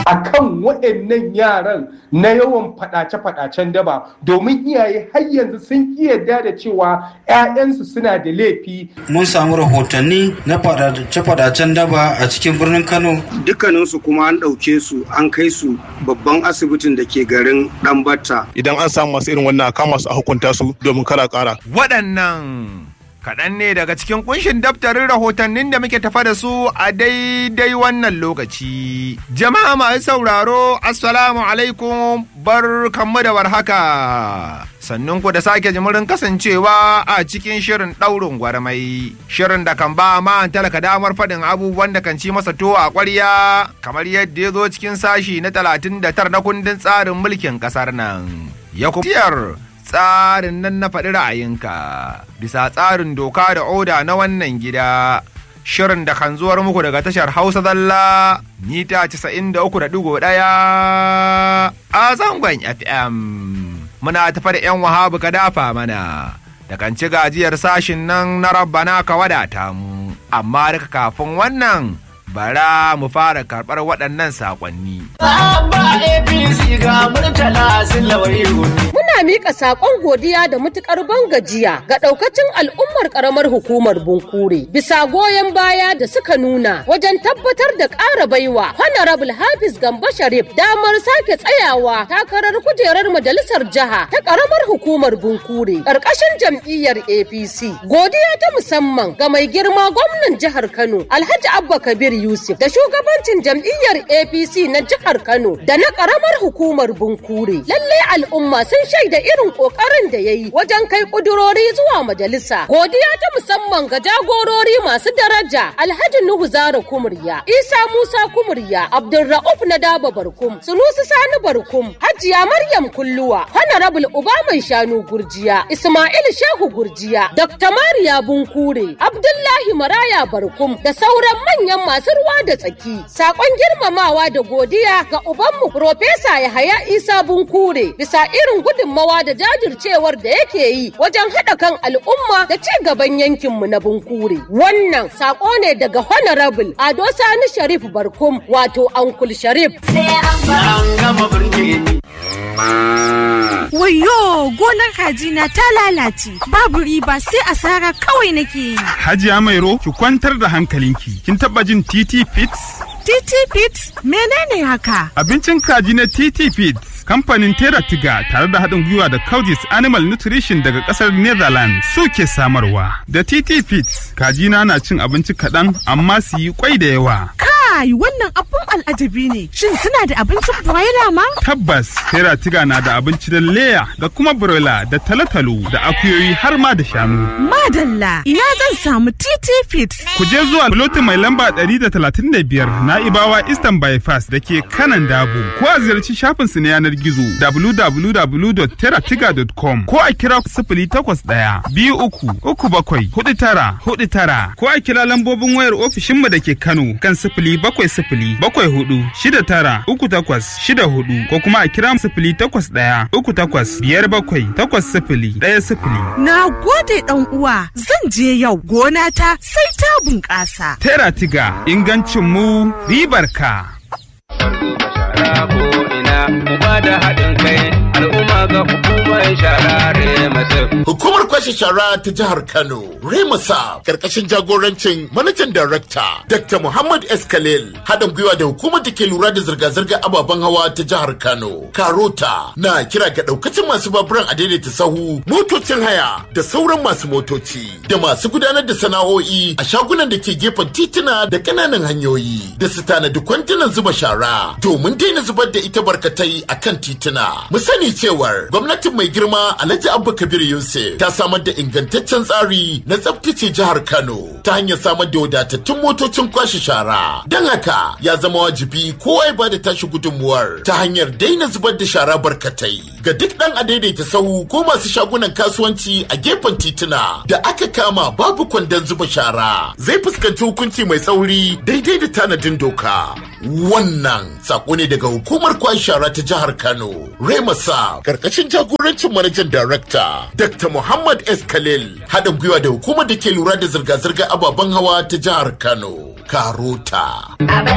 akan waɗannan yaran na yawan faɗace-faɗacen daba domin iyaye har yanzu sun yarda da cewa 'ya'yansu suna da laifi. Mun samu rahotanni na faɗace-faɗacen daba a cikin birnin Kano. Dukkaninsu kuma an ɗauke su an kai su babban asibitin da ke garin Ɗanbata. Idan an samu masu irin wannan a kama su a hukunta su domin kara ƙara. Waɗannan kaɗan ne daga cikin kunshin daftarin rahotannin da muke tafa da su a daidai wannan lokaci. Jama'a masu sauraro, Assalamu alaikum bar kanmu da warhaka. Sannun ku da sake jimurin kasancewa a cikin shirin ɗaurin gwarmai. Shirin da kan ba ma talaka damar faɗin abubuwan da kan ci masa to a ƙwarya kamar yadda ya zo cikin sashi na talatin da tar na kundin tsarin mulkin ƙasar nan. Ya tsarin nan na faɗi ra'ayinka bisa tsarin doka da oda na wannan gida shirin da kan zuwar muku daga tashar hausa zalla mita 93.1 a zangon fm muna tafa da 'yan wahabu ka dafa mana da kan ci gajiyar sashin nan na rabbana ka wadata mu amma daga kafin wannan bara mu fara karɓar waɗannan saƙonni. Muna miƙa saƙon godiya da matuƙar ban gajiya ga ɗaukacin al'ummar ƙaramar hukumar Bunkure bisa goyon baya da suka nuna wajen tabbatar da ƙara baiwa Honorable Hafiz Gamba Sharif damar sake tsayawa takarar kujerar majalisar jiha ta ƙaramar hukumar Bunkure ƙarƙashin jam'iyyar APC. Godiya ta musamman ga mai girma gwamnan jihar Kano Alhaji Abba Kabir Yusuf da shugabancin jam'iyyar APC na jihar Kano da na karamar hukumar Bunkure. Lalle al'umma sun shaida irin kokarin da ya yi wajen kai kudurori zuwa majalisa. Godiya ta musamman ga jagorori masu daraja Alhaji Nuhu Zara Kumurya, Isa Musa Kumurya, Abdulra'uf na Daba Barkum, Sunusi Sani Barkum, Hajiya Maryam Kulluwa, Honorable Ubaman Shanu Gurjiya, Ismail Shehu Gurjiya, Dr. Mariya Bunkure, Abdullahi Maraya Barkum da sauran manyan masu ruwa da tsaki. Sakon girmamawa da godiya ga ubanmu Profesa Yahaya Isa Bunkure bisa irin gudunmawa da jajircewar da yake yi wajen haɗa kan al'umma da ci gaban yankinmu na Bunkure. Wannan sako ne daga Honorable Ado Sani Sharif Barkum wato Ankul Sharif. Wayo gonar kajina ta lalace babu riba sai asara kawai nake yi. Hajiya Mairo ki kwantar da hankalinki. Kin taba jin TT Fits? TT Fits menene haka? Abincin kaji na TT Fits kamfanin Tera Tiga tare da haɗin gwiwa da Coudis Animal Nutrition daga ƙasar Netherlands suke samarwa. Da TT Fits kajina na cin abinci kaɗan amma su yi kwai da yawa. Kai wannan abun al'ajabi ne. Shin suna da abincin broiler ma? Tabbas Tera Tiga na da abinci da leya da kuma broiler da talotalo da akuyoyi har ma da shanu. Madalla ina zan samu TT Fits. Ku je zuwa lotin mai lamba 135 na Ibawa Eastern Bypass da ke kanan Dabo. Ko a ziyarci shafinsu na yanar gizo www.teratiga.com ko a kira sifili takwas ɗaya biyu uku uku bakwai hudu tara hudu tara ko a kira lambobin wayar ofishinmu da ke Kano kan sifili bakwai sifili bakwai hudu shida tara uku takwas shida hudu ko kuma a kira sifili takwas ɗaya uku takwas biyar bakwai takwas sifili ɗaya sifili. Na gode ɗan uwa zan je yau gona ta sai ta bunƙasa. Teratiga ingancin mu ribar ka. uba da haɗin kai al'umma ga hukumar shara remasif. Hukumar kwashe shara ta jihar Kano, Remasa, karkashin jagorancin manajan darakta Dr. Muhammad S. Khalil, haɗin gwiwa da hukumar da ke lura da zirga-zirga ababen hawa ta jihar Kano, Karota, na kira ga ɗaukacin masu baburan a daidaita sahu, motocin haya da sauran masu motoci, da masu gudanar da sana'o'i a shagunan da ke gefen tituna da ƙananan hanyoyi, da su tanadi kwantunan zuba shara, domin daina zubar da ita barkatai a kan tituna. Mu sani cewar gwamnatin mai girma Alhaji Abba Kabir Yusuf ta samar da ingantaccen tsari na tsaftace jihar Kano ta hanyar samar da wadatattun motocin kwashe shara. Don haka ya zama wajibi kowa ya bada tashi gudunmuwar ta hanyar daina zubar da shara barkatai. Ga duk ɗan a daidaita sahu ko masu shagunan kasuwanci a gefen tituna da aka kama babu kwandon zuba shara zai fuskanci hukunci mai tsauri daidai da tanadin doka. Wannan sako ne daga hukumar kwashe shara ta jihar Kano. Remasa karkashin jagorancin manajan darakta Dr. Muhammad S. Khalil haɗin gwiwa da hukumar da ke lura da zirga-zirga ababen hawa ta jihar Kano. Karota.